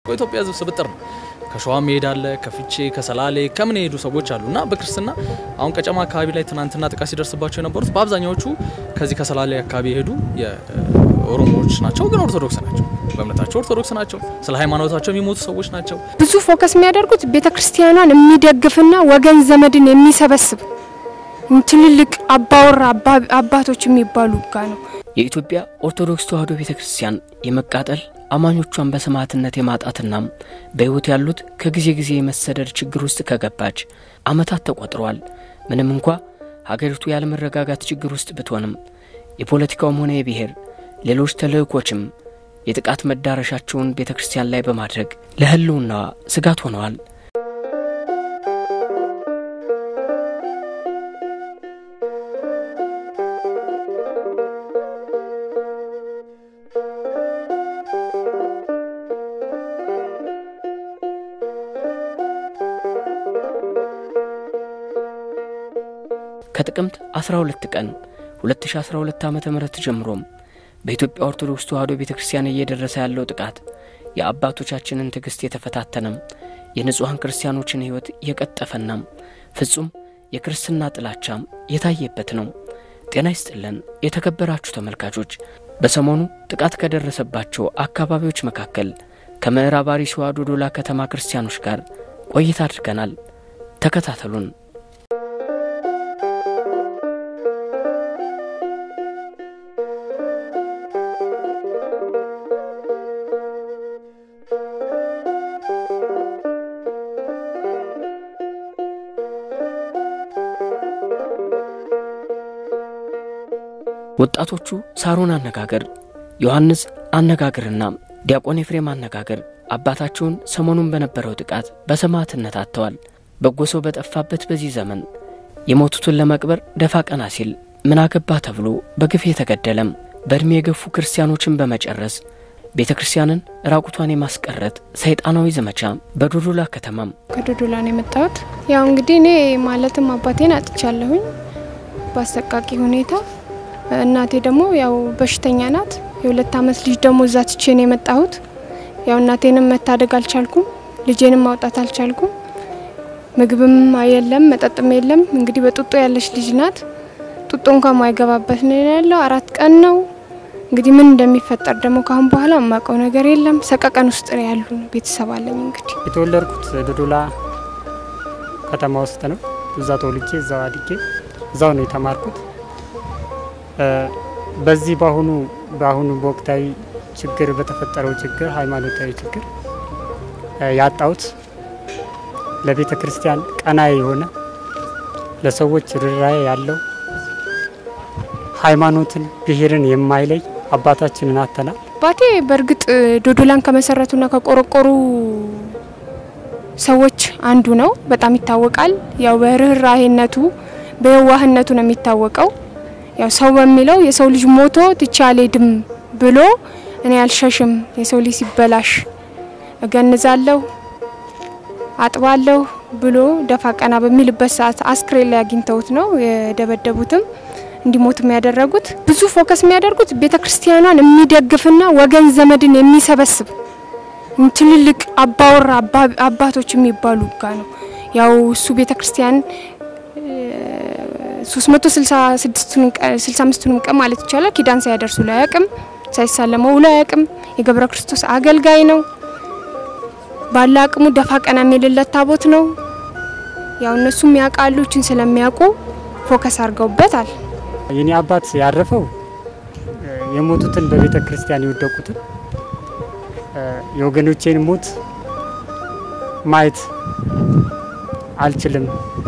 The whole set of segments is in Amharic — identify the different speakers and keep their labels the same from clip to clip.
Speaker 1: ኢትዮጵያ ሕዝብ ስብጥር ነው። ከሸዋ መሄድ አለ፣ ከፍቼ ከሰላሌ ከምን የሄዱ ሰዎች አሉ እና በክርስትና አሁን ቀጨማ አካባቢ ላይ ትናንትና ጥቃት ሲደርስባቸው የነበሩት በአብዛኛዎቹ ከዚህ ከሰላሌ አካባቢ የሄዱ የኦሮሞዎች ናቸው፣ ግን ኦርቶዶክስ ናቸው። በእምነታቸው ኦርቶዶክስ ናቸው። ስለ ሃይማኖታቸው የሚሞቱ ሰዎች ናቸው።
Speaker 2: ብዙ ፎከስ የሚያደርጉት ቤተ ክርስቲያኗን የሚደግፍና ወገን ዘመድን የሚሰበስብ ትልልቅ አባወራ አባቶች የሚባሉ ጋ ነው።
Speaker 3: የኢትዮጵያ ኦርቶዶክስ ተዋሕዶ ቤተ ክርስቲያን የመቃጠል አማኞቿን በሰማዕትነት የማጣትና በሕይወት ያሉት ከጊዜ ጊዜ የመሰደድ ችግር ውስጥ ከገባች ዓመታት ተቆጥረዋል። ምንም እንኳ ሀገሪቱ ያለመረጋጋት ችግር ውስጥ ብትሆንም የፖለቲካውም ሆነ የብሔር ሌሎች ተልእኮችም የጥቃት መዳረሻቸውን ቤተ ክርስቲያን ላይ በማድረግ ለሕልውናዋ ስጋት ሆነዋል። ከጥቅምት 12 ቀን 2012 ዓ ም ጀምሮም በኢትዮጵያ ኦርቶዶክስ ተዋሕዶ ቤተ ክርስቲያን እየደረሰ ያለው ጥቃት የአባቶቻችንን ትዕግሥት የተፈታተነም የንጹሐን ክርስቲያኖችን ሕይወት የቀጠፈናም ፍጹም የክርስትና ጥላቻም የታየበት ነው። ጤና ይስጥልን የተከበራችሁ ተመልካቾች፣ በሰሞኑ ጥቃት ከደረሰባቸው አካባቢዎች መካከል ከምዕራብ አርሲዋ ዶዶላ ከተማ ክርስቲያኖች ጋር ቆይታ አድርገናል። ተከታተሉን። ወጣቶቹ ሳሮን አነጋገር፣ ዮሐንስ አነጋገርና ዲያቆን ኤፍሬም አነጋገር አባታቸውን ሰሞኑን በነበረው ጥቃት በሰማዕትነት አጥተዋል። በጎ ሰው በጠፋበት በዚህ ዘመን የሞቱትን ለመቅበር ደፋ ቀና ሲል ምን አገባ ተብሎ በግፍ የተገደለም በዕድሜ የገፉ ክርስቲያኖችን በመጨረስ ቤተ ክርስቲያንን ራቁቷን የማስቀረት ሰይጣናዊ ዘመቻ በዶዶላ ከተማም
Speaker 2: ከዶዶላ ነው የመጣሁት። ያው እንግዲህ እኔ ማለትም አባቴን አጥቻለሁኝ በአሰቃቂ ሁኔታ። እናቴ ደግሞ ያው በሽተኛ ናት። የሁለት አመት ልጅ ደግሞ እዛ ትቼ ነው የመጣሁት። ያው እናቴንም መታደግ አልቻልኩም፣ ልጄንም ማውጣት አልቻልኩም። ምግብም የለም መጠጥም የለም። እንግዲህ በጡጦ ያለች ልጅ ናት። ጡጦ እንኳን ማይገባበት ነው ያለው። አራት ቀን ነው እንግዲህ ምን እንደሚፈጠር ደግሞ ካሁን በኋላ የማውቀው ነገር የለም። ሰቀቀን ውስጥ ነው ያሉ ቤተሰብ አለኝ። እንግዲህ
Speaker 4: የተወለድኩት ዶዶላ ከተማ ውስጥ ነው። እዛ ተወልጄ እዛው አድጌ እዛው ነው የተማርኩት። በዚህ በአሁኑ በአሁኑ በወቅታዊ ችግር በተፈጠረው ችግር ሃይማኖታዊ ችግር ያጣሁት ለቤተ ክርስቲያን ቀና የሆነ ለሰዎች ርኅራኄ ያለው ሃይማኖትን ብሔርን የማይለይ አባታችንን አጥተናል።
Speaker 2: አባቴ በእርግጥ ዶዶላን ከመሰረቱና ከቆረቆሩ ሰዎች አንዱ ነው። በጣም ይታወቃል። ያው በርኅራኄነቱ በየዋህነቱ ነው የሚታወቀው። ያው ሰው በሚለው የሰው ልጅ ሞቶ ትቼ አልሄድም ብሎ እኔ አልሸሽም፣ የሰው ልጅ ሲበላሽ እገንዛለሁ፣ አጥባለሁ ብሎ ደፋ ቀና በሚልበት ሰዓት አስክሬን ላይ አግኝተውት ነው የደበደቡትም እንዲሞትም ያደረጉት። ብዙ ፎከስ የሚያደርጉት ቤተ ክርስቲያኗን የሚደግፍና ወገን ዘመድን የሚሰበስብ ትልልቅ አባወራ አባቶች የሚባሉ ጋ ነው። ያው እሱ ቤተ ክርስቲያን 365ቱንም ቀን ማለት ይቻላል ኪዳን ሳያደርሱ ላይ አያውቅም፣ ሳይሳለመው ውሎ አያውቅም። የገብረ ክርስቶስ አገልጋይ ነው። ባለ አቅሙ ደፋ ቀና የሚልለት ታቦት ነው። ያው እነሱም ያውቃሉ፣ እችን ስለሚያውቁ ፎከስ አድርገውበታል።
Speaker 4: የኔ አባት ያረፈው የሞቱትን በቤተ ክርስቲያን የወደቁትን የወገኖቼን ሞት ማየት አልችልም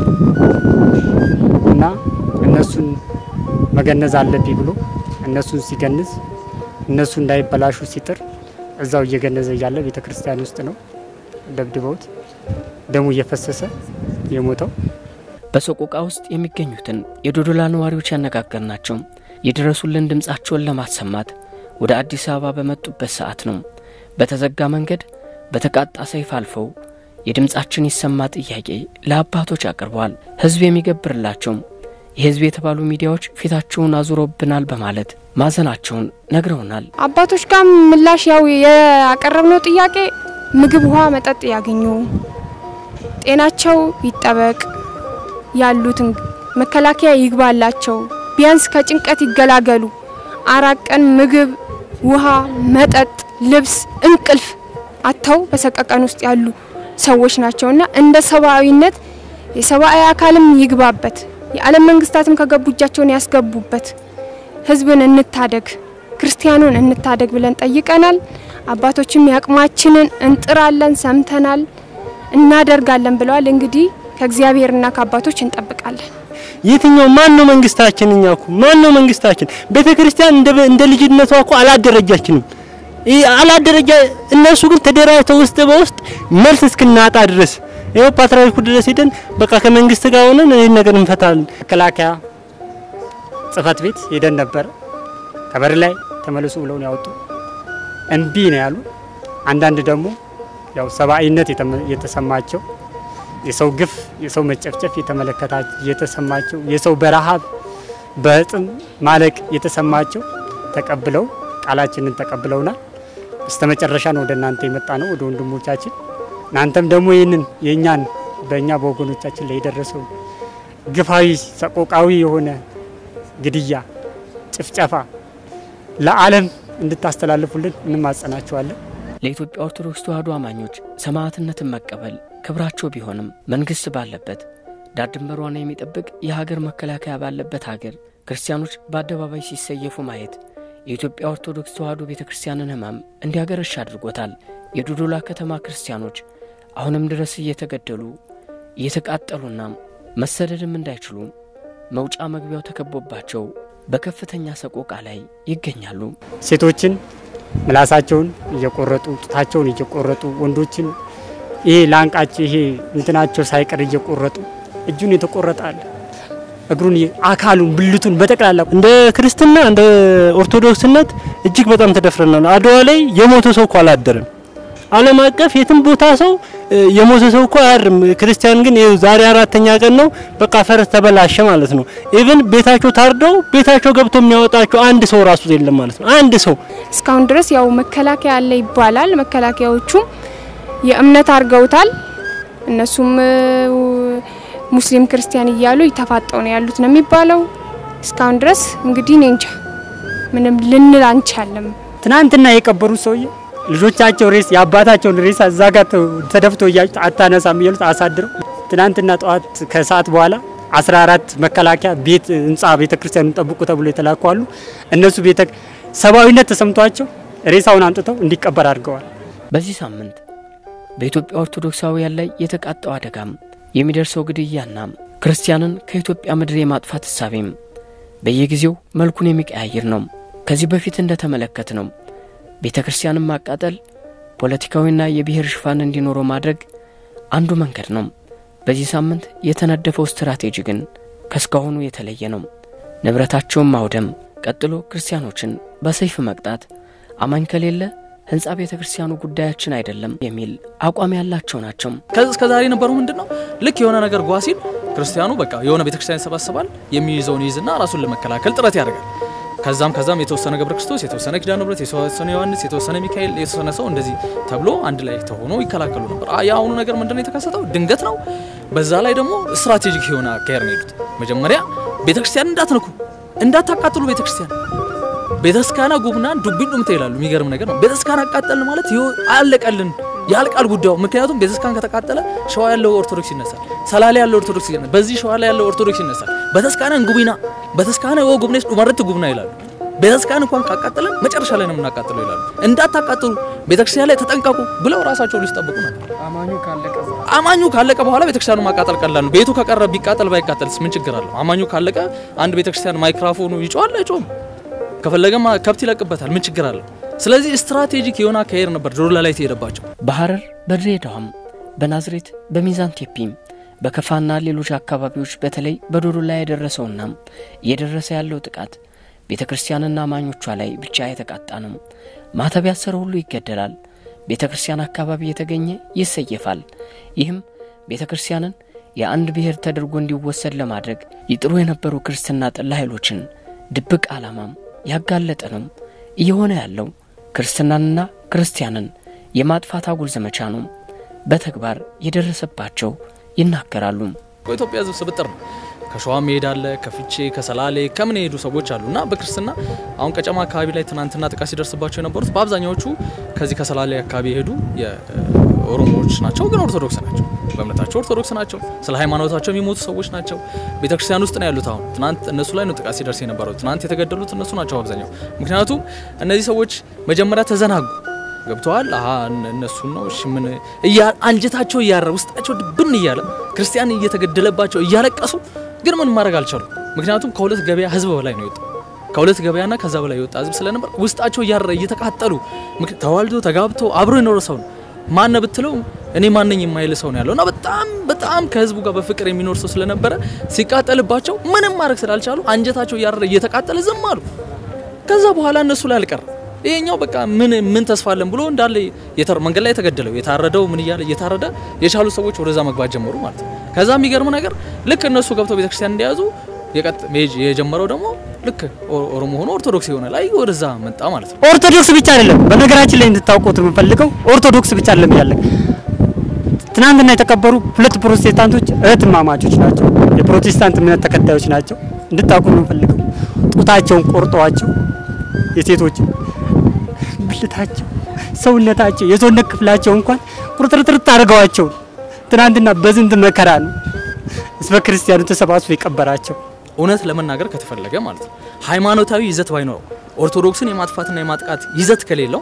Speaker 4: እና እነሱን መገነዝ አለብኝ ብሎ እነሱን ሲገንዝ እነሱ እንዳይበላሹ ሲጥር እዛው እየገነዘ እያለ ቤተ ክርስቲያን ውስጥ ነው ደብድበውት ደሙ እየፈሰሰ የሞተው።
Speaker 3: በሰቆቃ ውስጥ የሚገኙትን የዶዶላ ነዋሪዎች ያነጋገርናቸው የድረሱልን ድምፃቸውን ለማሰማት ወደ አዲስ አበባ በመጡበት ሰዓት ነው። በተዘጋ መንገድ በተቃጣ ሰይፍ አልፈው የድምፃችን ይሰማ ጥያቄ ለአባቶች አቅርበዋል። ሕዝብ የሚገብርላቸው የሕዝብ የተባሉ ሚዲያዎች ፊታቸውን አዙረውብናል በማለት ማዘናቸውን ነግረውናል።
Speaker 2: አባቶች ጋር ምላሽ ያው ያቀረብነው ጥያቄ ምግብ፣ ውሃ፣ መጠጥ ያገኙ፣ ጤናቸው ይጠበቅ፣ ያሉትን መከላከያ ይግባላቸው፣ ቢያንስ ከጭንቀት ይገላገሉ። አራት ቀን ምግብ፣ ውሃ፣ መጠጥ፣ ልብስ፣ እንቅልፍ አጥተው በሰቀቀን ውስጥ ያሉ ሰዎች ናቸውና እንደ ሰብአዊነት የሰብአዊ አካልም ይግባበት፣ የዓለም መንግስታትም ከገቡ እጃቸውን ያስገቡበት፣ ህዝብን እንታደግ፣ ክርስቲያኑን እንታደግ ብለን ጠይቀናል። አባቶችም ያቅማችንን እንጥራለን፣ ሰምተናል፣ እናደርጋለን ብለዋል። እንግዲህ ከእግዚአብሔርና ከአባቶች እንጠብቃለን።
Speaker 5: የትኛው ማን ነው መንግስታችን? እኛ እኮ ማን ነው መንግስታችን? ቤተ ክርስቲያን እንደ እንደ ልጅነቷ እኮ አላደረጃችንም። ይህ አላደረጃ እነሱ ግን ተደራጅተው ውስጥ በውስጥ መልስ እስክናጣ ድረስ ይኸው ፓትርያርኩ ድረስ ሄደን በቃ ከመንግስት ጋር ሆነን ይህን ነገር እንፈታለን።
Speaker 4: መከላከያ ጽህፈት ቤት ሄደን ነበረ። ከበር ላይ ተመልሱ ብለውን ያወጡ እምቢ ነው ያሉ። አንዳንድ ደግሞ ያው ሰብአዊነት የተመ- የተሰማቸው የሰው ግፍ፣ የሰው መጨፍጨፍ የተመለከታቸው የተሰማቸው የሰው በረሃብ በጥም ማለቅ የተሰማቸው ተቀብለው ቃላችንን ተቀብለውናል። በስተመጨረሻ ነው ወደ እናንተ የመጣ ነው ወደ ወንድሞቻችን። እናንተም ደግሞ ይህንን የእኛን በእኛ በወገኖቻችን ላይ የደረሰው ግፋዊ ሰቆቃዊ የሆነ ግድያ፣ ጭፍጨፋ ለዓለም እንድታስተላልፉልን እንማጸናችኋለን።
Speaker 3: ለኢትዮጵያ ኦርቶዶክስ ተዋሕዶ አማኞች ሰማዕትነትን መቀበል ክብራቸው ቢሆንም መንግሥት ባለበት ዳር ድንበሯን የሚጠብቅ የሀገር መከላከያ ባለበት ሀገር ክርስቲያኖች በአደባባይ ሲሰየፉ ማየት የኢትዮጵያ ኦርቶዶክስ ተዋሕዶ ቤተ ክርስቲያንን ሕማም እንዲያገረሽ አድርጎታል። የዶዶላ ከተማ ክርስቲያኖች አሁንም ድረስ እየተገደሉ እየተቃጠሉና መሰደድም እንዳይችሉ መውጫ መግቢያው ተከቦባቸው በከፍተኛ ሰቆቃ ላይ ይገኛሉ።
Speaker 4: ሴቶችን ምላሳቸውን እየቆረጡ ጡታቸውን እየቆረጡ ወንዶችን ይሄ ላንቃቸው ይሄ እንትናቸው ሳይቀር እየቆረጡ እጁን የተቆረጠ አለ፣ እግሩን እየ- አካሉን ብልቱን በጠቅላላ
Speaker 5: እንደ ክርስትና እንደ ኦርቶዶክስነት እጅግ በጣም ተደፍረናል። አድዋ ላይ የሞተ ሰው እኮ አላደረም። ዓለም አቀፍ የትም ቦታ ሰው እ፣ የሞተ ሰው እኮ አያድርም። ክርስቲያን ግን ይኸው ዛሬ አራተኛ ቀን ነው፣ በቃ ፈረስ ተበላሸ ማለት ነው። ኢቭን ቤታቸው ታርደው ቤታቸው ገብቶ የሚያወጣቸው አንድ ሰው ራሱ የለም ማለት ነው። አንድ ሰው
Speaker 2: እስካሁን ድረስ ያው መከላከያ አለ ይባላል። መከላከያዎቹም የእምነት አድርገውታል። እነሱም እ፣ ሙስሊም ክርስቲያን እያሉ ይተፋጠው ነው ያሉት ነው የሚባለው። እስካሁን ድረስ እንግዲህ እኔ እንጃ ምንም ልንል አንቻለም።
Speaker 4: ትናንትና የቀበሩት ሰውዬ ልጆቻቸው ሬስ የአባታቸውን ሬሳ እዛ ጋር ተ- ተደፍቶ እያዩት አታነሳም እያሉት አሳድረው ትናንትና ጠዋት ከሰዓት በኋላ 14 መከላከያ ቤት ህንጻ ቤተ ክርስቲያኑን ጠብቁ ተብሎ የተላኩ አሉ። እነሱ ቤተ ሰብአዊነት ተሰምቷቸው ሬሳውን አምጥተው እንዲቀበር አድርገዋል።
Speaker 3: በዚህ ሳምንት በኢትዮጵያ ኦርቶዶክሳውያን ላይ የተቃጣው አደጋም የሚደርሰው ግድያና ክርስቲያንን ከኢትዮጵያ ምድር የማጥፋት እሳቤም በየጊዜው መልኩን የሚቀያይር ነው። ከዚህ በፊት እንደተመለከት ነው ቤተ ክርስቲያንን ማቃጠል ፖለቲካዊና የብሔር ሽፋን እንዲኖረው ማድረግ አንዱ መንገድ ነው። በዚህ ሳምንት የተነደፈው ስትራቴጂ ግን ከእስካሁኑ የተለየ ነው። ንብረታቸውን ማውደም፣ ቀጥሎ ክርስቲያኖችን በሰይፍ መቅጣት፣ አማኝ ከሌለ ህንፃ ቤተ ክርስቲያኑ ጉዳያችን አይደለም የሚል አቋም ያላቸው ናቸው።
Speaker 1: ከዚህ እስከ ዛሬ የነበረው ምንድን ነው? ልክ የሆነ ነገር ጓ ሲል ክርስቲያኑ በቃ የሆነ ቤተክርስቲያን ይሰባሰባል፣ የሚይዘውን ይይዝና ራሱን ለመከላከል ጥረት ያደርጋል። ከዛም ከዛም የተወሰነ ገብረ ክርስቶስ፣ የተወሰነ ኪዳነ ምሕረት፣ የተወሰነ ዮሐንስ፣ የተወሰነ ሚካኤል፣ የተወሰነ ሰው እንደዚህ ተብሎ አንድ ላይ ተሆኖ ይከላከሉ ነበር። አ- የአሁኑ ነገር ምንድን ነው የተከሰተው? ድንገት ነው። በዛ ላይ ደግሞ ስትራቴጂክ የሆነ አካሄድ ነው የሄዱት። መጀመሪያ ቤተክርስቲያን እንዳትነኩ፣ እንዳታቃጥሉ ቤተክርስቲያን ቤተስካና ጉብናን ዱቢን ዱምተ ይላሉ። የሚገርም ነገር ነው። ቤተስካን አቃጠልን ማለት ይኸው አለቀልን፣ ያልቃል ጉዳዩ። ምክንያቱም ቤተስካን ከተቃጠለ ሸዋ ያለው ኦርቶዶክስ ይነሳል፣ ሰላሌ ያለው ኦርቶዶክስ ይነሳል፣ በዚህ ሸዋ ላይ ያለው ኦርቶዶክስ ይነሳል። በተስካነን ጉቢና በተስካነ ወ ጉብኔስ ዱመረት ጉብና ይላሉ። ቤተስካን እንኳን ካቃጠለን መጨረሻ ላይ ነው የምናቃጥለው ይላሉ። እንዳታቃጥሉ ቤተክርስቲያን ላይ ተጠንቀቁ ብለው ራሳቸው ሊጠብቁ ነበር። አማኙ ካለቀ በኋላ ቤተክርስቲያኑ ማቃጠል ቀላል ነው። ቤቱ ከቀረ ቢቃጠል ባይቃጠልስ ምን ችግር አለው? አማኙ ካለቀ አንድ ቤተክርስቲያን ማይክራፎኑ ይጮሃል አይጮህም? ከፈለገማ ከብት ይለቅበታል። ምን ችግር አለው? ስለዚህ ስትራቴጂክ የሆነ አካሄድ ነበር ዶላ ላይ ተሄደባቸው።
Speaker 3: በሐረር በድሬዳዋም በናዝሬት በሚዛን ቴፒም በከፋና ሌሎች አካባቢዎች በተለይ በዶዶ ላይ የደረሰውና እየደረሰ ያለው ጥቃት ቤተ ክርስቲያንና አማኞቿ ላይ ብቻ የተቃጣ ነው። ማተብ ያሰረ ሁሉ ይገደላል። ቤተ ክርስቲያን አካባቢ የተገኘ ይሰየፋል። ይህም ቤተ ክርስቲያንን የአንድ ብሔር ተደርጎ እንዲወሰድ ለማድረግ ይጥሩ የነበሩ ክርስትና ጠላ ኃይሎችን ድብቅ ዓላማም ያጋለጠ ነው። እየሆነ ያለው ክርስትናንና ክርስቲያንን የማጥፋት አጉል ዘመቻ ነው በተግባር የደረሰባቸው ይናገራሉ።
Speaker 1: የኢትዮጵያ ሕዝብ ስብጥር ነው። ከሸዋ መሄድ አለ፣ ከፍቼ ከሰላሌ ከምን የሄዱ ሰዎች አሉ እና በክርስትና አሁን ቀጨማ አካባቢ ላይ ትናንትና ጥቃት ሲደርስባቸው የነበሩት በአብዛኛዎቹ ከዚህ ከሰላሌ አካባቢ የሄዱ የኦሮሞዎች ናቸው፣ ግን ኦርቶዶክስ ናቸው። በእምነታቸው ኦርቶዶክስ ናቸው። ስለ ሃይማኖታቸው የሚሞቱ ሰዎች ናቸው። ቤተክርስቲያን ውስጥ ነው ያሉት። አሁን ትናንት እነሱ ላይ ነው ጥቃት ሲደርስ የነበረው። ትናንት የተገደሉት እነሱ ናቸው አብዛኛው። ምክንያቱም እነዚህ ሰዎች መጀመሪያ ተዘናጉ ገብተዋል። አሀ እነሱን ነው እሺ፣ ምን እያ አንጀታቸው እያረ ውስጣቸው ድብን እያለ ክርስቲያን እየተገደለባቸው እያለቀሱ ግን ምን ማድረግ አልቻሉም። ምክንያቱም ከሁለት ገበያ ህዝብ በላይ ነው የወጣው። ከሁለት ገበያና ከዛ በላይ የወጣ ህዝብ ስለነበር ውስጣቸው እያረ እየተቃጠሉ ተዋልዶ ተጋብቶ አብሮ የኖረ ሰው ነው ማነ ብትለው እኔ ማነኝ የማይል ሰው ነው ያለው እና በጣም በጣም ከህዝቡ ጋር በፍቅር የሚኖር ሰው ስለነበረ ሲቃጠልባቸው ምንም ማድረግ ስላልቻሉ አንጀታቸው እያረ እየተቃጠለ ዝም አሉ። ከዛ በኋላ እነሱ ላይ አልቀረም። ይሄኛው በቃ ምን ምን ተስፋ አለን ብሎ እንዳለ መንገድ ላይ የተገደለው የታረደው ምን እያለ እየታረደ የቻሉ ሰዎች ወደዛ መግባት ጀመሩ ማለት ነው። ከዛ የሚገርም ነገር ልክ እነሱ ገብተው ቤተክርስቲያን እንደያዙ የጀመረው ደግሞ ልክ ኦሮሞ ሆኖ ኦርቶዶክስ የሆነ ላይ ወደዛ መጣ ማለት ነው።
Speaker 4: ኦርቶዶክስ ብቻ አይደለም። በነገራችን ላይ እንድታውቁት የምፈልገው ኦርቶዶክስ ብቻ አይደለም ያለ ትናንትና የተቀበሩ ሁለት ፕሮቴስታንቶች እህትማማቾች ናቸው። የፕሮቴስታንት እምነት ተከታዮች ናቸው። እንድታውቁ የምፈልገው ጡታቸውን ቆርጠዋቸው የሴቶች ብልታቸው፣ ሰውነታቸው፣ የሰውነት ክፍላቸው እንኳን ቁርጥርጥርጥ አድርገዋቸው ትናንትና በዝንት መከራ ነው ህዝበ ክርስቲያኑ ተሰባስቦ የቀበራቸው።
Speaker 1: እውነት ለመናገር ከተፈለገ ማለት ነው ሃይማኖታዊ ይዘት ባይኖረው ኦርቶዶክስን የማጥፋትና የማጥቃት ይዘት ከሌለው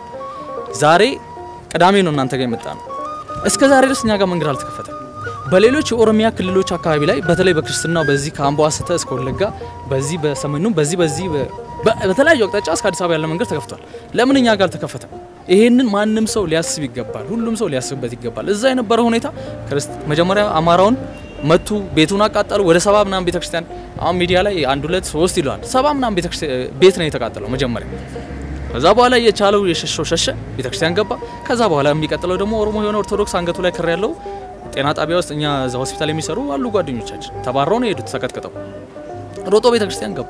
Speaker 1: ዛሬ ቅዳሜ ነው እናንተ ጋር የመጣ ነው። እስከ ዛሬ ድረስ እኛ ጋር መንገድ አልተከፈተም። በሌሎች የኦሮሚያ ክልሎች አካባቢ ላይ በተለይ በክርስትናው በዚህ ከአምቦ አስተ እስከ ወለጋ በዚህ በሰሜኑ በዚህ በዚህ በተለያዩ አቅጣጫ እስከ አዲስ አበባ ያለ መንገድ ተከፍቷል። ለምን እኛ ጋር አልተከፈተም? ይሄንን ማንም ሰው ሊያስብ ይገባል። ሁሉም ሰው ሊያስብበት ይገባል። እዛ የነበረው ሁኔታ መጀመሪያ አማራውን መቱ፣ ቤቱን አቃጠሉ። ወደ ሰባ ምናምን ቤተክርስቲያን አሁን ሚዲያ ላይ አንድ ሁለት ሶስት ይለዋል። ሰባ ምናምን ቤት ነው የተቃጠለው መጀመሪያ። ከዛ በኋላ የቻለው የሸሸው ሸሸ፣ ቤተክርስቲያን ገባ። ከዛ በኋላ የሚቀጥለው ደግሞ ኦሮሞ የሆነ ኦርቶዶክስ አንገቱ ላይ ክር ያለው ጤና ጣቢያ ውስጥ እኛ እዛ ሆስፒታል የሚሰሩ አሉ ጓደኞቻችን ተባረው ነው የሄዱት ተቀጥቅጠው ሮጦ ቤተክርስቲያን ገቡ።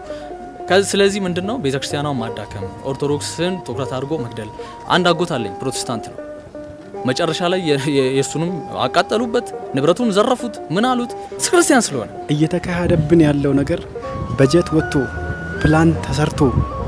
Speaker 1: ስለዚህ ምንድነው ቤተክርስቲያኗን ማዳከም፣ ኦርቶዶክስን ትኩረት አድርጎ መግደል። አንድ አጎት አለኝ ፕሮቴስታንት ነው። መጨረሻ ላይ የእሱንም አቃጠሉበት፣ ንብረቱን ዘረፉት። ምን አሉት? ክርስቲያን ስለሆነ
Speaker 6: እየተካሄደብን ያለው ነገር በጀት ወጥቶ ፕላን ተሰርቶ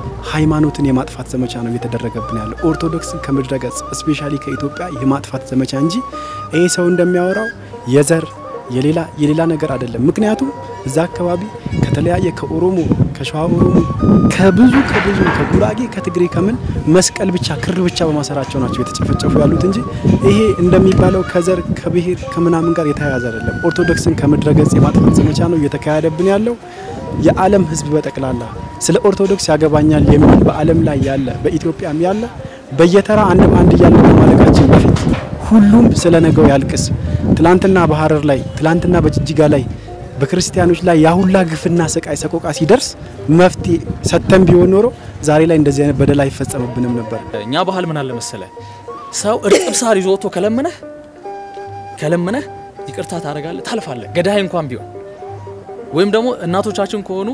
Speaker 6: ሃይማኖትን የማጥፋት ዘመቻ ነው እየተደረገብን ያለው። ኦርቶዶክስን ከምድረ ገጽ ስፔሻሊ ከኢትዮጵያ የማጥፋት ዘመቻ እንጂ ይሄ ሰው እንደሚያወራው የዘር የሌላ የሌላ ነገር አይደለም። ምክንያቱም እዛ አካባቢ ከተለያየ ከኦሮሞ ከሸዋ ኦሮሞ ከብዙ ከብዙ ከጉራጌ ከትግሬ ከምን መስቀል ብቻ ክር ብቻ በማሰራቸው ናቸው የተጨፈጨፉ ያሉት እንጂ ይሄ እንደሚባለው ከዘር ከብሔር ከምናምን ጋር የተያያዘ አይደለም። ኦርቶዶክስን ከምድረ ገጽ የማጥፋት ዘመቻ ነው እየተካሄደብን ያለው። የዓለም ሕዝብ በጠቅላላ ስለ ኦርቶዶክስ ያገባኛል የሚል በዓለም ላይ ያለ በኢትዮጵያም ያለ በየተራ አንድ በአንድ እያለ ከማለቃችን በፊት ሁሉም ስለ ነገው ያልቅስ። ትላንትና በሀረር ላይ ትላንትና በጅጅጋ ላይ በክርስቲያኖች ላይ ያሁላ ግፍና ስቃይ ሰቆቃ ሲደርስ መፍትሄ ሰጥተን ቢሆን ኖሮ ዛሬ ላይ እንደዚህ አይነት በደል አይፈጸምብንም ነበር።
Speaker 1: እኛ ባህል ምን አለ መሰለ፣ ሰው እርጥብ ሳር ይዞ ወጥቶ ከለመነህ ከለመነህ ይቅርታ ታደርጋለህ፣ ታልፋለህ፣ ገዳይ እንኳን ቢሆን ወይም ደግሞ እናቶቻችን ከሆኑ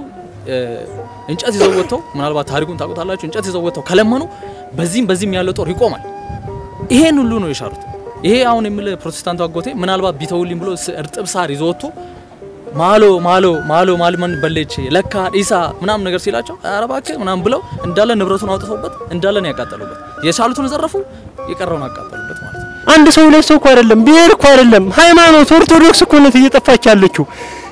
Speaker 1: እንጨት ይዘው ወጥተው ምናልባት ታሪኩን ታውቁታላችሁ። እንጨት ይዘው ወጥተው ከለመኑ በዚህም በዚህም ያለው ጦር ይቆማል። ይሄን ሁሉ ነው የሻሩት። ይሄ አሁን የምል ፕሮቴስታንቱ አጎቴ ምናልባት ቢተውልኝ ብሎ እርጥብ ሳር ይዞ ወጥቶ ማሎ ማሎ ማሎ ማልመን በሌች ለካ ኢሳ ምናምን ነገር ሲላቸው ኧረ እባክህ ምናምን ብለው እንዳለ ንብረቱን አውጥተውበት እንዳለ ነው ያቃጠሉበት። የቻሉትን ዘረፉ፣ የቀረውን አቃጠሉበት ማለት ነው።
Speaker 5: አንድ ሰው ሁለት ሰው እኮ አይደለም፣ ብሔር እኮ አይደለም፣ ሃይማኖት ኦርቶዶክስ እኮ ናት እየጠፋች ያለችው።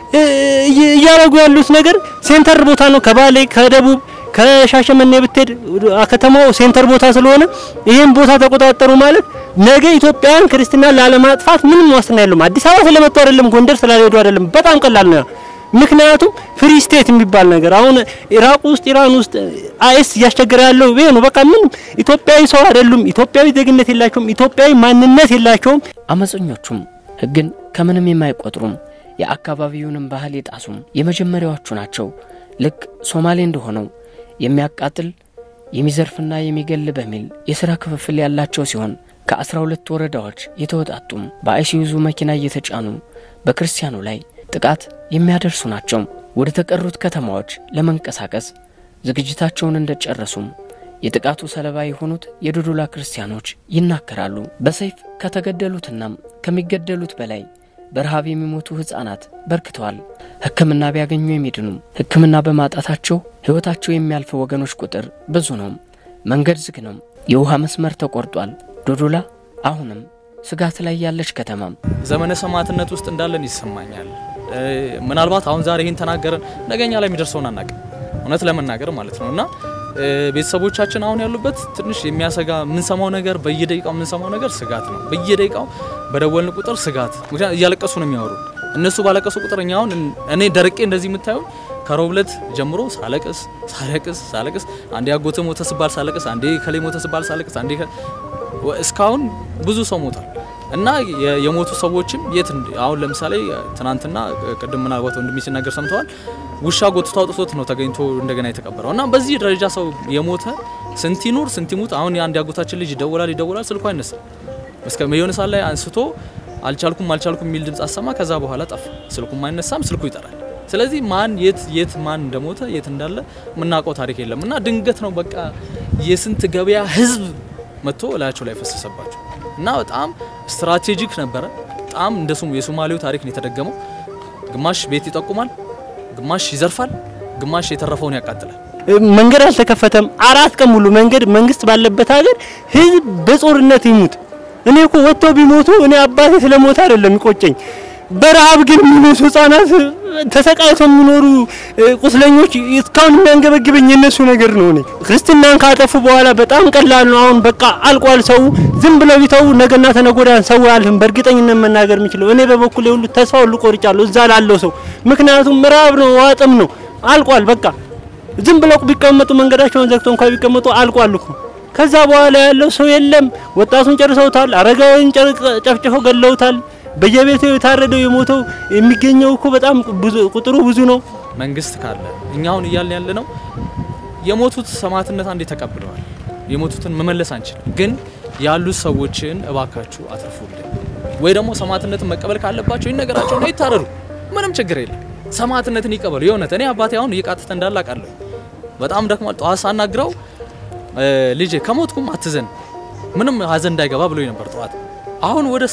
Speaker 5: እያደረጉ ያሉት ነገር ሴንተር ቦታ ነው። ከባሌ ከደቡብ ከሻሸመኔ ብትሄድ ከተማው ሴንተር ቦታ ስለሆነ ይህን ቦታ ተቆጣጠሩ ማለት ነገ ኢትዮጵያን ክርስትና ላለማጥፋት ምንም ዋስትና የለውም። አዲስ አበባ ስለመጡ አይደለም፣ ጎንደር ስላልሄዱ አይደለም። በጣም ቀላል ነው። ምክንያቱም ፍሪ ስቴት የሚባል ነገር አሁን ኢራቅ ውስጥ ኢራን ውስጥ አይስ እያስቸገረ ያለው ይሄ ነው። በቃ ምን ኢትዮጵያዊ ሰው አይደሉም። ኢትዮጵያዊ ዜግነት የላቸውም። ኢትዮጵያዊ ማንነት የላቸውም።
Speaker 3: አመፀኞቹም ሕግን ከምንም የማይቆጥሩም የአካባቢውንም ባህል የጣሱም የመጀመሪያዎቹ ናቸው። ልክ ሶማሌ እንደሆነው የሚያቃጥል የሚዘርፍና የሚገል በሚል የሥራ ክፍፍል ያላቸው ሲሆን ከአስራ ሁለት ወረዳዎች የተወጣጡም በአይሱዙ መኪና እየተጫኑ በክርስቲያኑ ላይ ጥቃት የሚያደርሱ ናቸው። ወደ ተቀሩት ከተማዎች ለመንቀሳቀስ ዝግጅታቸውን እንደጨረሱም የጥቃቱ ሰለባ የሆኑት የዶዶላ ክርስቲያኖች ይናገራሉ። በሰይፍ ከተገደሉትና ከሚገደሉት በላይ በረሃብ የሚሞቱ ሕፃናት በርክተዋል። ሕክምና ቢያገኙ የሚድኑ ሕክምና በማጣታቸው ሕይወታቸው የሚያልፍ ወገኖች ቁጥር ብዙ ነው። መንገድ ዝግ ነው። የውሃ መስመር ተቆርጧል። ዶዶላ አሁንም ስጋት ላይ ያለች ከተማ
Speaker 1: ዘመነ ሰማዕትነት ውስጥ እንዳለን ይሰማኛል። ምናልባት አሁን ዛሬ ይህን ተናገረን ነገኛ ላይ የሚደርሰውን አናውቅም፣ እውነት ለመናገር ማለት ነው እና ቤተሰቦቻችን አሁን ያሉበት ትንሽ የሚያሰጋ የምንሰማው ነገር በየደቂቃው የምንሰማው ነገር ስጋት ነው። በየደቂቃው በደወልን ቁጥር ስጋት፣ ምክንያቱም እያለቀሱ ነው የሚያወሩ። እነሱ ባለቀሱ ቁጥር እኛ አሁን እኔ ደርቄ እንደዚህ የምታዩ ከሮብ ዕለት ጀምሮ ሳለቅስ ሳለቅስ ሳለቅስ አንዴ አጎተ ሞተ ስባል ሳለቅስ፣ አንዴ ከሌ ሞተ ስባል ሳለቅስ፣ አንዴ እስካሁን ብዙ ሰው ሞቷል እና የሞቱ ሰዎችም የት አሁን ለምሳሌ ትናንትና ቅድም ምናልባት ወንድሜ ሲናገር ሰምተዋል። ውሻ ጎትቶ አውጥቶት ነው ተገኝቶ እንደገና የተቀበረው እና በዚህ ደረጃ ሰው የሞተ ስንት ይኑር ስንት ይሙት። አሁን የአንድ ያጎታችን ልጅ ይደውላል ይደውላል፣ ስልኩ አይነሳም። እስከ የሆነ ሰዓት ላይ አንስቶ አልቻልኩም አልቻልኩም የሚል ድምፅ አሰማ። ከዛ በኋላ ጠፋ። ስልኩም አይነሳም፣ ስልኩ ይጠራል። ስለዚህ ማን የት የት ማን እንደሞተ የት እንዳለ የምናውቀው ታሪክ የለም እና ድንገት ነው በቃ የስንት ገበያ ህዝብ መጥቶ እላያቸው ላይ ፈሰሰባቸው እና በጣም ስትራቴጂክ ነበረ። በጣም እንደ የሶማሌው ታሪክ ነው የተደገመው። ግማሽ ቤት ይጠቁማል፣ ግማሽ ይዘርፋል፣ ግማሽ የተረፈውን ያቃጥላል።
Speaker 5: መንገድ አልተከፈተም። አራት ቀን ሙሉ መንገድ መንግስት ባለበት ሀገር ህዝብ በጦርነት ይሙት። እኔ እኮ ወጥተው ቢሞቱ እኔ አባቴ ስለሞተ አይደለም ይቆጨኝ። በረሀብ ግን የሚሞቱ ህጻናት ተሰቃይተው የሚኖሩ ቁስለኞች እስካሁን የሚያንገበግበኝ የነሱ ነገር ነው። እኔ ክርስትናን ካጠፉ በኋላ በጣም ቀላል ነው። አሁን በቃ አልቋል። ሰው ዝም ብለው ቢተው ነገና ተነጎዳ ሰው አልህም በእርግጠኝነት መናገር የምችለው እኔ በበኩሌ ሁሉ ተስፋ ሁሉ ቆርጫለሁ እዛ ላለው ሰው። ምክንያቱም ምዕራብ ነው ዋጥም ነው አልቋል። በቃ ዝም ብለው ቢቀመጡ መንገዳቸውን ዘግተው እንኳን ቢቀመጡ አልቋል እኮ። ከዛ በኋላ ያለው ሰው የለም። ወጣቱን ጨርሰውታል። አረጋዊን ጨፍጭፈው ገለውታል። በየቤቱ የታረደው የሞተው የሚገኘው እኮ በጣም ቁጥሩ ብዙ ነው።
Speaker 1: መንግስት ካለ እኛ አሁን እያልን ያለ ነው የሞቱት ሰማዕትነት አንዴ ተቀብለዋል። የሞቱትን መመለስ አንችልም፣ ግን ያሉት ሰዎችን እባካችሁ አትርፉልን፣ ወይ ደግሞ ሰማዕትነትን መቀበል ካለባቸው ይነገራቸው ነው ይታረዱ። ምንም ችግር የለም። ሰማዕትነትን ይቀበሉ። የእውነት እኔ አባቴ አሁን እየቃተተ እንዳለ አውቃለሁ። በጣም ደክሟል። ጠዋት ሳናግረው ልጄ ከሞትኩም አትዘን፣ ምንም ሀዘን እንዳይገባ ብሎኝ ነበር ጠዋት አሁን ወደ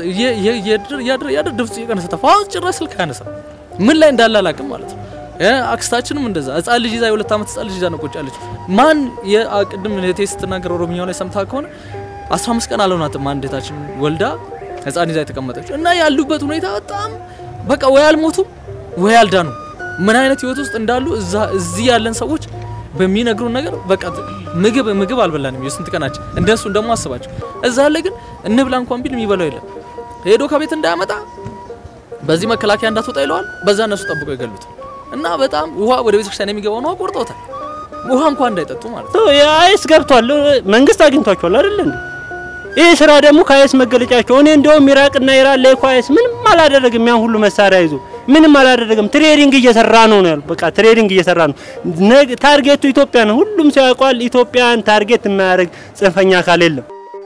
Speaker 1: ያድር ድምጽ እየቀነሰ ጠፋ። አሁን ጭራሽ ስልክ አያነሳ ምን ላይ እንዳለ አላውቅም ማለት ነው። አክስታችንም እንደዛ ህጻን ልጅ ይዛ የሁለት ዓመት ህጻን ልጅ ይዛ ነው ቁጭ ያለች። ማን የቅድም እህቴ ስትናገር ኦሮምኛው ላይ ሰምታ ከሆነ 15 ቀን አልሆናትም አንድ እህታችን ወልዳ ህጻን ይዛ የተቀመጠች እና ያሉበት ሁኔታ በጣም በቃ ወይ አልሞቱ ወይ አልዳኑ ምን አይነት ህይወት ውስጥ እንዳሉ እዛ እዚህ ያለን ሰዎች በሚነግሩን ነገር በቃ ምግብ ምግብ አልበላንም የስንት ቀናችን እንደሱ ደግሞ አስባቸው እዛ አለ ግን እንብላ እንኳን ቢል የሚበላው የለም ሄዶ ከቤት እንዳያመጣ በዚህ መከላከያ እንዳትወጣ ይለዋል በዛ እነሱ ጠብቀው ይገሉታል እና በጣም ውሃ ወደ ቤተክርስቲያን የሚገባውን ውሃ ቆርጠውታል ውሃ እንኳን እንዳይጠጡ ማለት ነው
Speaker 5: አይስ ገብቷል መንግስት አግኝቷቸዋል አይደል እንዴ ይህ ስራ ደግሞ ከአይስ መገለጫቸው እኔ እንደውም ኢራቅና ኢራን ላይ እኮ አይስ ምንም አላደረግም ያን ሁሉ መሳሪያ ይዞ ምንም አላደረግም ትሬዲንግ እየሰራ ነው ነው ያሉ በቃ ትሬዲንግ እየሰራ ነው ታርጌቱ ኢትዮጵያ ነው ሁሉም ሰው ያውቋል ኢትዮጵያን ታርጌት የማያደርግ ጽንፈኛ አካል የለም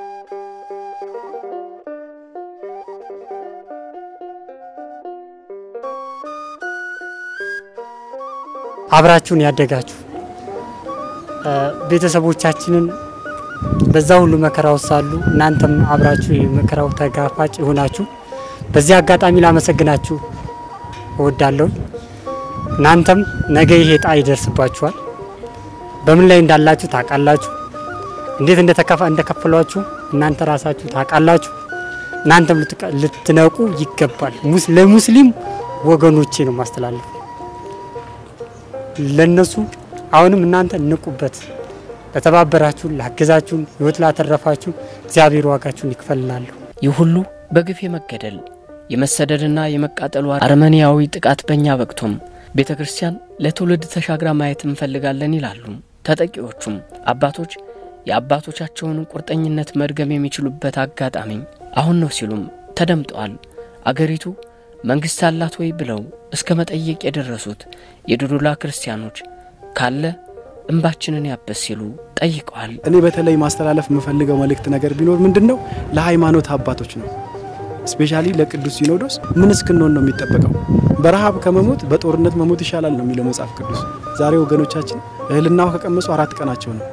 Speaker 4: አብራችሁን ያደጋችሁ ቤተሰቦቻችንን በዛ ሁሉ መከራ ውስጥ ሳሉ እናንተም አብራችሁ የመከራው ተጋፋጭ የሆናችሁ በዚህ አጋጣሚ ላመሰግናችሁ እወዳለሁ። እናንተም ነገ ይሄ ዕጣ ይደርስባችኋል። በምን ላይ እንዳላችሁ ታውቃላችሁ። እንዴት እንደተከፋ እንደከፈሏችሁ እናንተ ራሳችሁ ታውቃላችሁ። እናንተም ልትነቁ ይገባል። ለሙስሊም ወገኖቼ ነው ማስተላለፍ ለነሱ አሁንም እናንተ ንቁበት። ለተባበራችሁን፣ ላገዛችሁን፣ ህይወት ላተረፋችሁ እግዚአብሔር ዋጋችሁን ይክፈልላለሁ።
Speaker 3: ይህ ሁሉ በግፍ የመገደል የመሰደድና የመቃጠሉ አረመኔያዊ ጥቃት በእኛ በቅቶም ቤተ ክርስቲያን ለትውልድ ተሻግራ ማየት እንፈልጋለን ይላሉ ተጠቂዎቹም። አባቶች የአባቶቻቸውን ቁርጠኝነት መድገም የሚችሉበት አጋጣሚ አሁን ነው ሲሉም ተደምጠዋል። አገሪቱ መንግሥት አላት ወይ ብለው እስከ መጠየቅ የደረሱት የዶዶላ ክርስቲያኖች ካለ እንባችንን ያበስ ሲሉ ጠይቀዋል።
Speaker 6: እኔ በተለይ ማስተላለፍ የምፈልገው መልእክት ነገር ቢኖር ምንድን ነው ለሃይማኖት አባቶች ነው። ስፔሻሊ ለቅዱስ ሲኖዶስ ምን እስክንሆን ነው የሚጠበቀው? በረሃብ ከመሞት በጦርነት መሞት ይሻላል ነው የሚለው መጽሐፍ ቅዱስ። ዛሬ ወገኖቻችን እህልናው ከቀመሱ አራት ቀናቸው ነው።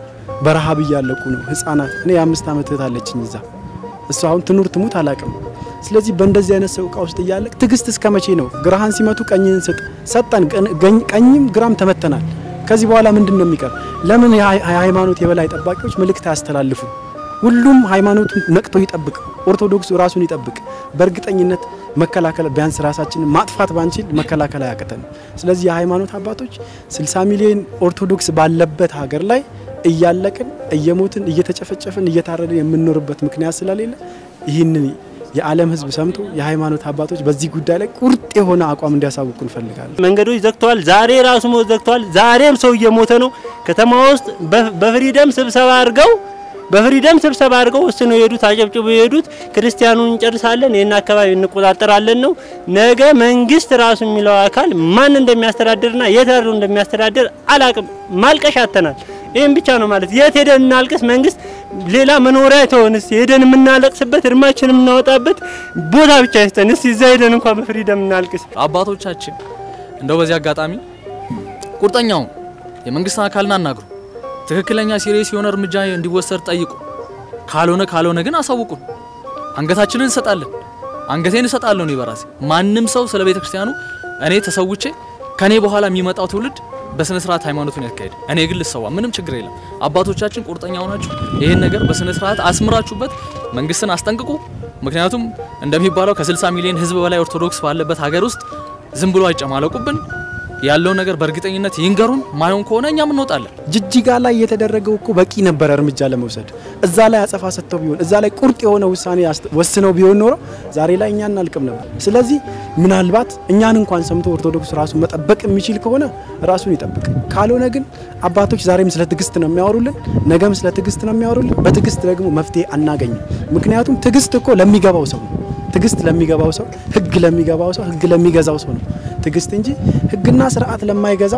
Speaker 6: በረሃብ እያለቁ ነው ህጻናት። እኔ የአምስት ዓመት እህት አለችኝ እዛ እሷ አሁን ትኑር ትሙት አላቅም። ስለዚህ በእንደዚህ አይነት ሰው እቃ ውስጥ እያለ ትዕግስት እስከ መቼ ነው? ግራህን ሲመቱ ቀኝህን ስጥ ሰጠን፣ ቀኝም ግራም ተመተናል። ከዚህ በኋላ ምንድን ነው የሚቀር? ለምን የሃይማኖት የበላይ ጠባቂዎች መልእክት አያስተላልፉ? ሁሉም ሃይማኖቱን ነቅቶ ይጠብቅ፣ ኦርቶዶክሱ ራሱን ይጠብቅ። በእርግጠኝነት መከላከል ቢያንስ ራሳችንን ማጥፋት ባንችል መከላከል አያቅተንም። ስለዚህ የሃይማኖት አባቶች 60 ሚሊዮን ኦርቶዶክስ ባለበት ሀገር ላይ እያለቅን እየሞትን እየተጨፈጨፍን እየታረድን የምንኖርበት ምክንያት ስለሌለ ይህንን የዓለም ሕዝብ ሰምቶ የሃይማኖት አባቶች በዚህ ጉዳይ ላይ ቁርጥ የሆነ አቋም እንዲያሳውቁ እንፈልጋለን።
Speaker 5: መንገዶች ዘግተዋል። ዛሬ ራሱ ሞት ዘግተዋል። ዛሬም ሰው እየሞተ ነው። ከተማ ውስጥ በፍሪደም ስብሰባ አድርገው በፍሪደም ስብሰባ አድርገው ወስነው የሄዱት አጨብጭበው የሄዱት ክርስቲያኑን እንጨርሳለን፣ ይህን አካባቢ እንቆጣጠራለን ነው። ነገ መንግስት ራሱ የሚለው አካል ማን እንደሚያስተዳድርና የት ያሉ እንደሚያስተዳድር አላቅም። ማልቀሽ አተናል። ይህም ብቻ ነው ማለት የት ሄደን እናልቅስ? መንግስት ሌላ መኖሪያ ተሆን እስቲ ሄደን የምናለቅስበት እርማችን የምናወጣበት ቦታ ብቻ ይስጠን። እስቲ እዛ ሄደን እንኳን በፍሪደም እናልቅስ።
Speaker 1: አባቶቻችን እንደው በዚህ አጋጣሚ ቁርጠኛውን የመንግስትን አካልን አናግሩ፣ ትክክለኛ ሲሪየስ የሆነ እርምጃ እንዲወሰድ ጠይቁ። ካልሆነ ካልሆነ ግን አሳውቁን። አንገታችንን እንሰጣለን። አንገቴን እሰጣለሁ እኔ በራሴ ማንም ሰው ስለ ቤተ ክርስቲያኑ እኔ ተሰውቼ ከኔ በኋላ የሚመጣው ትውልድ በስነ ስርዓት ሃይማኖቱን ያካሄድ። እኔ ግን ልሰዋ፣ ምንም ችግር የለም። አባቶቻችን ቁርጠኛ ሆናችሁ ይህን ነገር በስነ ስርዓት አስምራችሁበት መንግስትን አስጠንቅቁ። ምክንያቱም እንደሚባለው ከ60 ሚሊዮን ህዝብ በላይ ኦርቶዶክስ ባለበት ሀገር ውስጥ ዝም ብሎ አይጨማለቁብን። ያለውን ነገር በእርግጠኝነት ይንገሩን። ማይሆን ከሆነ እኛም እንወጣለን።
Speaker 6: ጅጅጋ ላይ የተደረገው እኮ በቂ ነበረ እርምጃ ለመውሰድ። እዛ ላይ አጸፋ ሰጥተው ቢሆን እዛ ላይ ቁርጥ የሆነ ውሳኔ ወስነው ቢሆን ኖሮ ዛሬ ላይ እኛ እናልቅም ነበር። ስለዚህ ምናልባት እኛን እንኳን ሰምቶ ኦርቶዶክስ ራሱን መጠበቅ የሚችል ከሆነ ራሱን ይጠብቅ። ካልሆነ ግን አባቶች ዛሬም ስለ ትዕግስት ነው የሚያወሩልን፣ ነገም ስለ ትዕግስት ነው የሚያወሩልን። በትዕግስት ደግሞ መፍትሄ አናገኝም። ምክንያቱም ትዕግስት እኮ ለሚገባው ሰው ነው። ትዕግስት ለሚገባው ሰው፣ ህግ ለሚገባው ሰው፣ ህግ ለሚገዛው ሰው ነው ትዕግስት እንጂ ህግና ስርዓት ለማይገዛው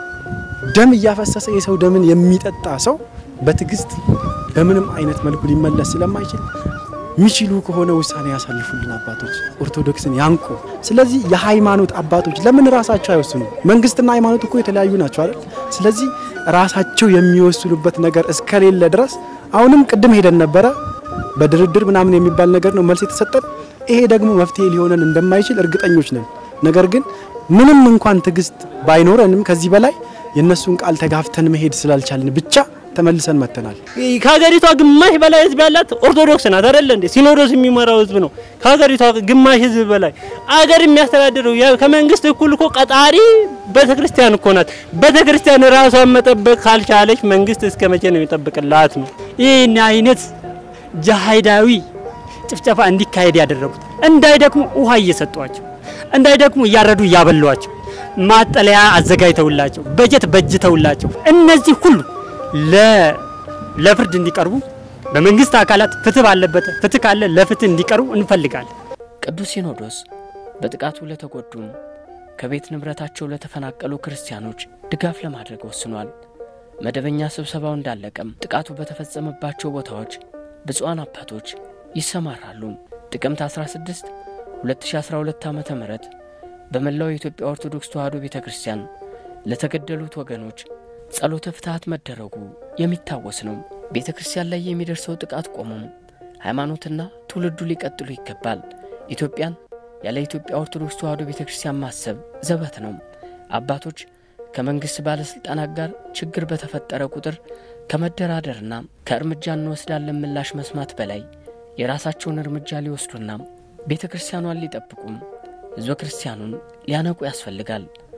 Speaker 6: ደም እያፈሰሰ የሰው ደምን የሚጠጣ ሰው በትዕግስት በምንም አይነት መልኩ ሊመለስ ስለማይችል የሚችሉ ከሆነ ውሳኔ ያሳልፉልን አባቶች፣ ኦርቶዶክስን ያንቁ። ስለዚህ የሃይማኖት አባቶች ለምን ራሳቸው አይወስኑ? መንግስትና ሃይማኖት እኮ የተለያዩ ናቸው አይደል? ስለዚህ ራሳቸው የሚወስኑበት ነገር እስከሌለ ድረስ አሁንም ቅድም ሄደን ነበረ በድርድር ምናምን የሚባል ነገር ነው መልስ የተሰጠን። ይሄ ደግሞ መፍትሄ ሊሆነን እንደማይችል እርግጠኞች ነን። ነገር ግን ምንም እንኳን ትዕግስት ባይኖረንም ከዚህ በላይ የእነሱን ቃል ተጋፍተን መሄድ ስላልቻልን ብቻ ተመልሰን መጥተናል።
Speaker 5: ከሀገሪቷ ግማሽ በላይ ህዝብ ያላት ኦርቶዶክስ ናት አይደለ እንዴ? ሲኖዶስ የሚመራው ህዝብ ነው። ከሀገሪቷ ግማሽ ህዝብ በላይ አገር የሚያስተዳድረው ከመንግስት እኩል እኮ ቀጣሪ ቤተክርስቲያን እኮ ናት። ቤተክርስቲያን ራሷን መጠበቅ ካልቻለች መንግስት እስከ መቼ ነው የሚጠብቅላት ነው?
Speaker 7: ይህን አይነት ጃሃዳዊ ጭፍጨፋ እንዲካሄድ ያደረጉት እንዳይደክሙ ውሃ እየሰጧቸው እንዳይደክሙ እያረዱ እያበሏቸው ማጠለያ አዘጋጅተውላቸው በጀት በጅተውላቸው እነዚህ ሁሉ ለፍርድ እንዲቀርቡ በመንግስት አካላት ፍትህ ባለበት ፍትህ ካለ ለፍትህ እንዲቀርቡ እንፈልጋለን።
Speaker 3: ቅዱስ ሲኖዶስ በጥቃቱ ለተጎዱም ከቤት ንብረታቸው ለተፈናቀሉ ክርስቲያኖች ድጋፍ ለማድረግ ወስኗል። መደበኛ ስብሰባው እንዳለቀም ጥቃቱ በተፈጸመባቸው ቦታዎች ብፁዓን አባቶች ይሰማራሉ። ጥቅምት 16 2012 ዓ ም በመላው የኢትዮጵያ ኦርቶዶክስ ተዋሕዶ ቤተ ክርስቲያን ለተገደሉት ወገኖች ጸሎተ ፍትሐት መደረጉ የሚታወስ ነው። ቤተ ክርስቲያን ላይ የሚደርሰው ጥቃት ቆሞም ሃይማኖትና ትውልዱ ሊቀጥሉ ይገባል። ኢትዮጵያን ያለ ኢትዮጵያ ኦርቶዶክስ ተዋሕዶ ቤተ ክርስቲያን ማሰብ ዘበት ነው። አባቶች ከመንግሥት ባለሥልጣናት ጋር ችግር በተፈጠረ ቁጥር ከመደራደርና ከእርምጃ እንወስዳለን ምላሽ መስማት በላይ የራሳቸውን እርምጃ ሊወስዱና ቤተ ክርስቲያኗን ሊጠብቁም ሕዝበ ክርስቲያኑን ሊያነቁ ያስፈልጋል።